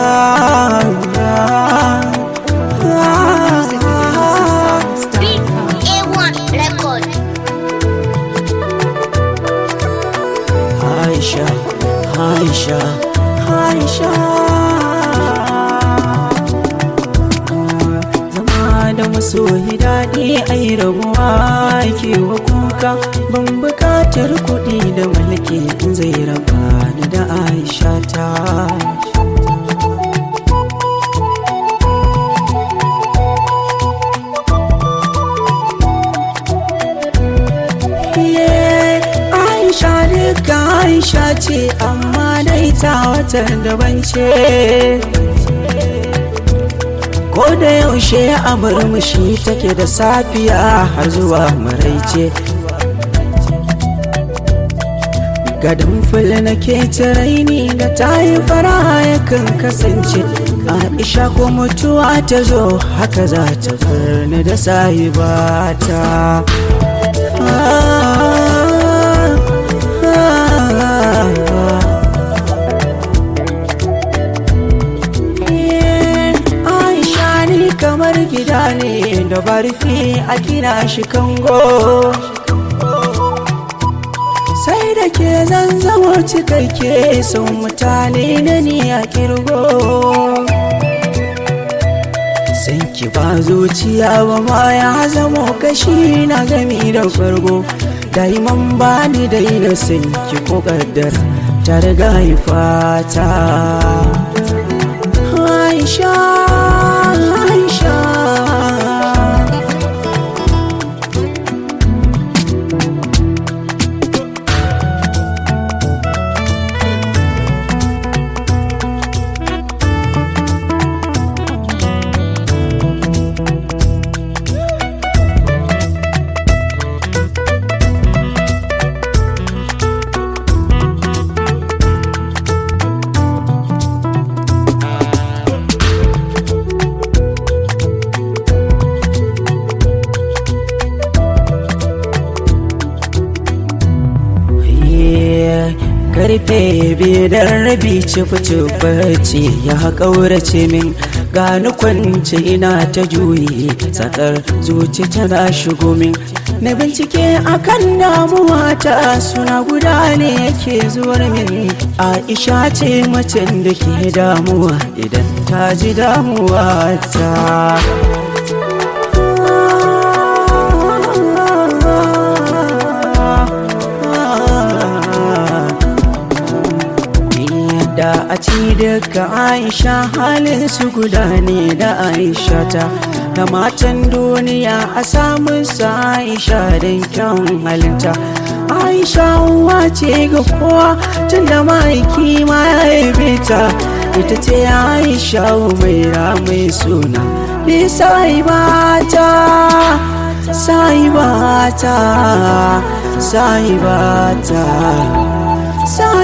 A1 record. Aisha, Aisha, Aisha. Zama da masoyi daɗi ai rabuwa ke wa kuka ban buƙatar kuɗi da mulki in zai raba ni da Aisha ta. Aisha duka Aisha ce amma dai ta wata daban ce Ko da yaushe a murmushi take da safiya har zuwa maraice Gadon fil nake raini da ta yi fara yakan kasance Aisha ko mutuwa ta zo haka za ta bar ni da sahibata Aisha ni kamar gida ne da barfi a gina shi kango sai da ke zan zama cikakke sun mutane na ni a kirgo san ki ba zuciya ba ma ya zamo kashi na gami da fargo daiman ba ni daina san ki ko kaddar ta riga fata Aisha Aisha karfe biyar rabi cifi ya ƙaurace min gani kwance ina ta juyi tsakar zuci tana shigo min na bincike akan damuwa ta suna guda ne yake zuwar min aisha ce macen da ke damuwa idan ta ji damuwa ta da a ci daga aisha halin su guda ne da aisha ta da matan duniya a samun sa aisha don kyawun halinta aisha uwa ce ga kowa tun da ma'aiki ma ya haife ta ita ce aisha mai mai suna bi sai bata sai bata sai bata sai